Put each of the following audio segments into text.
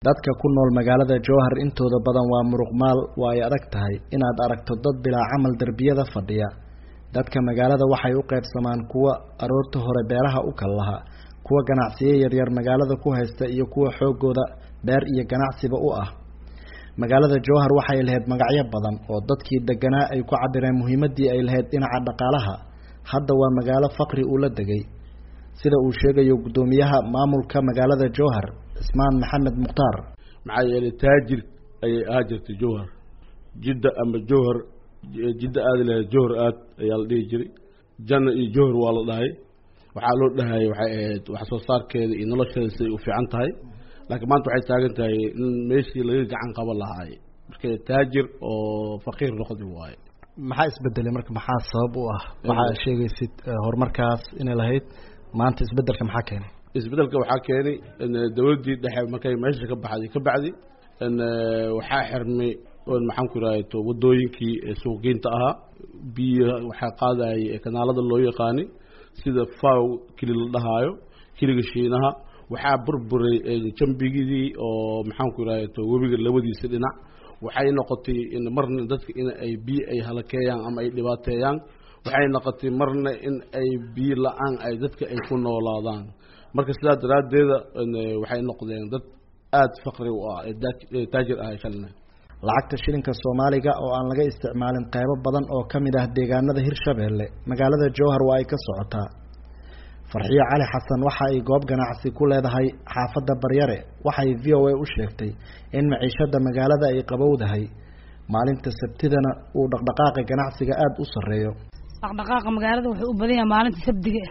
dadka ku nool magaalada jowhar intooda badan waa muruqmaal waa ay adag tahay inaad aragto dad bilaa camal derbiyada fadhiya dadka magaalada waxay u qaybsamaan kuwa aroorta hore beeraha u kal laha kuwa ganacsiyo yaryar magaalada ku haysta iyo kuwa xoogooda beer iyo ganacsiba u ah magaalada jowhar waxay lahayd magacyo badan oo dadkii deganaa ay ku cabireen muhiimadii ay lahayd dhinaca dhaqaalaha hadda waa magaalo faqri uu la degay sida uu sheegayo guddoomiyaha maamulka magaalada jowhar cismaan maxamed mukhtaar maxaa yeelay taajir ayay ahaa jirtay jowhar jidda ama jowhar jidda aadi lahayd jowhar aad ayaa la dhihi jiray janna iyo jowhar waa la dhahay waxaa loo dhahayay waxay ahayd wax soo saarkeeda iyo nolosheeda siday u fiican tahay laakiin maanta waxay taagan tahay in meeshii laga gacan qaban lahaay marka taajir oo faqiir noqdi waaye maxaa isbedelay marka maxaa sabab u ah waxaa sheegaysid horumarkaas inay lahayd maanta isbedelka maxaa keenay isbedelka waxaa keenay dawladdii dhexe markay meesha ka baxday ka bacdi waxaa xirmay maxaan ku irahay to wadooyinkii suuqgeynta ahaa biyo waxaa qaadayay kanaalada loo yaqaani sida faw kili la dhahaayo kiliga shiinaha waxaa burburay jambigidii oo maxaan ku irahay to webiga labadiisa dhinac waxay noqotay in marna dadka in ay biyo ay halakeeyaan ama ay dhibaateeyaan waxay noqotay marna in ay biyo la-aan ay dadka ay ku noolaadaan marka sidaa daraaddeeda waxay noqdeen dad aada faqri u ah ee taajir ah shalina lacagta shilinka soomaaliga oo aan laga isticmaalin qeybo badan oo ka mid ah deegaanada hirshabeelle magaalada jowhar waa ay ka socotaa farxiyo cali xasan waxa ay goob ganacsi ku leedahay xaafadda baryare waxay v o a u sheegtay in maciishada magaalada ay qabowdahay maalinta sabtidana uu dhaqdhaqaaqa ganacsiga aada u sarreeyo dhaqdhaqaaqa magaalada wuxuu u badan yahay maalinta sabdiga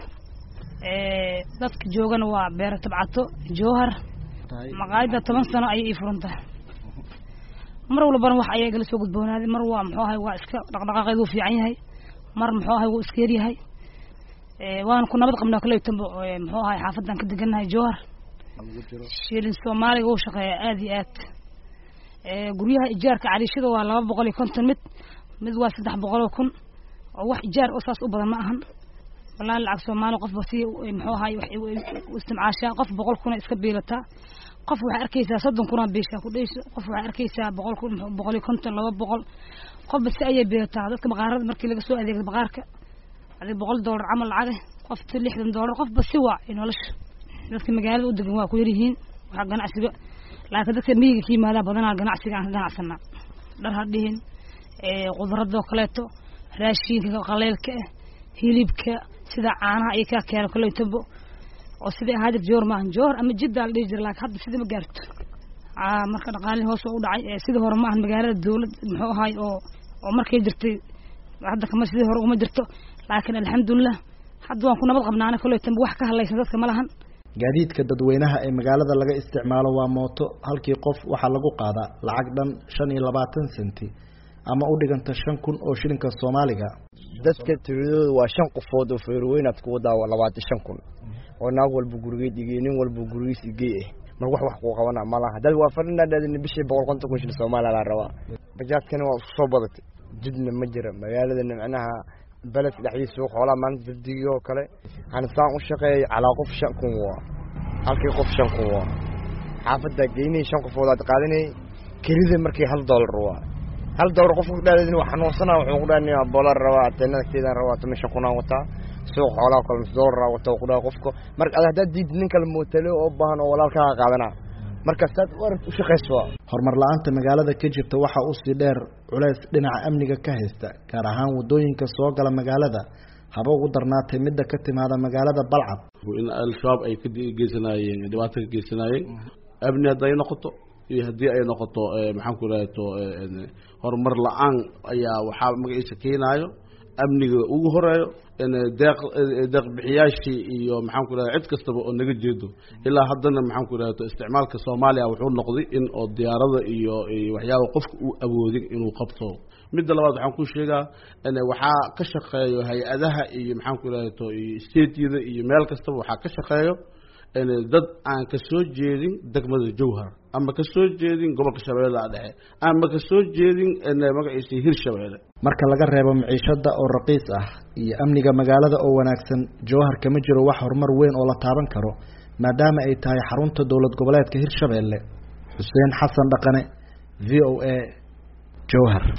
dadka joogana waa beero tabcato jowhar maqaayadda toban sano ayay ii furan tahay mar walbana wax ayaa igala soo gudboonaaday mar waa muxuu ahay waa iska dhaqdhaqaaqeed wuu fiican yahay mar muxuu ahay wuu iska yaryahay waana ku nabad qabnaa kaleytanba muxuu ahay xaafadan ka degannahay jowhar shilin soomaaliga wuu shaqeeyaa aada iyo aad guryaha ijaarka caliishada waa laba boqol iyo konton mid mid waa saddex boqol oo kun oo wax ijaar oo saas u badan ma ahan walahi lacag soomaali qofba si muxuu ahay u istimcaashaa qof boqol kuna iska biilataa qof waxay arkaysaa soddon kuna biishaa ku dhayso qof waxay arkaysaa boqol kun boqol iyo konton laba boqol qofba si ayay biilataa dadka baqaarada markii laga soo adeegda baqaarka adi boqol dollar camal lacage qofta lixdan dollar qofba si waa nolosha dadka magaalada u degan waa ku yaryihiin waxa ganacsiga laakiin dadka miyiga ka yimaadaa badanaa ganacsiga aan ka ganacsanaa dhar ha dhihin khudradoo kaleeto raashinka qaleylka ah hilibka sida caanaha iyo kaa keeno kaleytabo oo sidai ahaa jir joor maahan joor ama jiddaa la dhihi jira laakiin hadda sidii ma gaarto marka dhaqaalihii hoos oo u dhacay sidii hore maahan magaalada dawlad muxuu ahay oo oo markay jirtay hadda kama sidii hore uma jirto laakiin alxamdulilah hadda waan ku nabad qabnaana kaleytaba wax ka hadlaysan dadka ma lahan gaadiidka dadweynaha ee magaalada laga isticmaalo waa mooto halkii qof waxaa lagu qaadaa lacag dhan shan iyo labaatan senti ama u dhiganta shan kun oo shilinka soomaaliga dadka tiradooda waa shan qofood oo feerweynaad ku wadaa waa labaatan shan kun oo naag walba gurigeed igey nin walba gurigiis igey ah mar wax wax kuu qabana malaha dad waa fadhinadhaadina bishii boqol konton kun shil soomaaliya laa rabaa bajaadkana waa isku soo badatay jidna ma jira magaaladana macnaha beledka dhexdiisa suuq xoolaha maalinta sabdigii oo kale hanisaan u shaqeeyay calaa qof shan kun waa halkii qof shan kun waa xaafadda geynay shan qofood aad qaadanayay kelida markii hal dollar waa hal dollar qofka kudhaadin waa xanuunsana wuxuu kudhaa bolar rabaa ateenadagteedaan rabaa toban shan kunaan wataa suuq xoolaha kale mis dollar wataa kudhaa qofka marka ad haddaad diidid nin kale mootale oo baahan oo walaalkaaga qaadanaa markaas taad u arag u shaqayso horumar la-aanta magaalada ka jirta waxaa usii dheer culeys dhinaca amniga ka haysta gaar ahaan wadooyinka soo gala magaalada haba ugu darnaatay midda ka timaada magaalada balcad in al-shabaab ay ka geysanaayeen dhibaato ka geysanaayeen amni hadday noqoto iyo haddii ay noqoto maxaan ku irahato horumar la-aan ayaa waxaa magaciisa keenaayo amniga ugu horeeyo deeq deeq bixiyaashii iyo maxaan ku irahda cid kastaba oo naga jeedo ilaa haddana maxaan ku irahto isticmaalka soomaaliya wuxuu noqday in oo diyaarada iyo waxyaaba qofka uu awoodin inuu qabto midda labaad waxaan ku sheegaa waxaa ka shaqeeyo hay-adaha iyo maxaan ku irahto iyo stateyada iyo meel kastaba waxaa ka shaqeeyo dad aan ka soo jeedin degmada jowhar ama ka soo jeedin gobolka shabeellaha dhexe ama ka soo jeedin magaciisa hirshabeelle marka laga reebo maciishada oo raqiis ah iyo amniga magaalada oo wanaagsan jowhar kama jiro wax horumar weyn oo la taaban karo maadaama ay tahay xarunta dowlad goboleedka hirshabeelle xuseen xasan dhaqane v o a jowhar